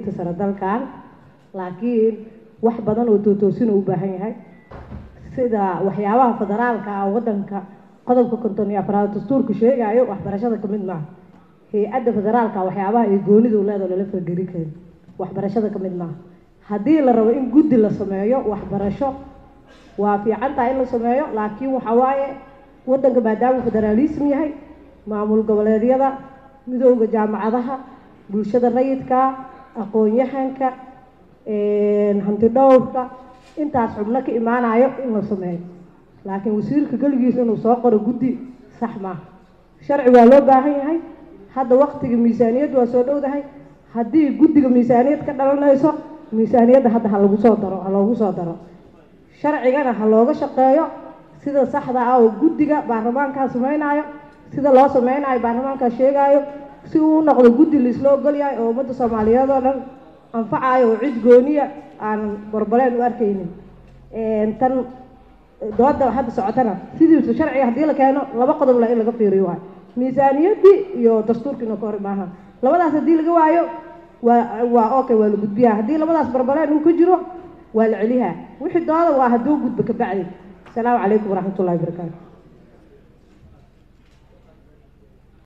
tacliinta sare dalkan laakiin wax badan oo tootoosin u baahan yahay sida waxyaabaha federaalka ah wadanka qodobka konton iyo afraad dastuurka sheegayo waxbarashada kamid maaha hay-adda federaalka waxyaabaha ay goonidu leedaho lala fargeli karin waxbarashada kamid maaha haddii la rabo in guddi la sameeyo waxbarasho waa fiican tahay in la sameeyo laakiin waxa waaye wadanka maadaama federaalism yahay maamul goboleedyada midooda jaamacadaha bulshada rayidka aqoon-yahanka hanti dhowrka intaas xubno ka imaanayo in la sameeyo laakiin wasiirka keligiisa inuu soo qoro guddi sax maaha sharci waa loo baahan yahay hadda waktiga miisaaniyaddu waa soo dhowdahay haddii guddiga miisaaniyad ka dhalanayso miisaaniyadda hadda ha lagu soo daro ha loogu soo daro sharcigana ha looga shaqeeyo sida saxda ah oo guddiga baarlamaankaa sameynaayo sida loo sameynayo baarlamaankaa sheegaayo si uu u noqdo guddi laisla ogol yahay oo ummadda soomaaliyeed oo dhan anfacayo oo cid gooniya aan barbaleen u arkaynin tan dooda hadda socotana sidiisu sharciga haddii la keeno laba qodob la in laga fiiriyo waayo miisaaniyaddii iyo dastuurkiina ka hor maaha labadaas haddii laga waayo waa waa okay waa la gudbiyaa haddii labadaas barbaleen uu ka jiro waa la celiyaa wixii dooda waa hadduu gudbo ka bacdi asalaamu calaykum waraxmat ullahi wabarakaatu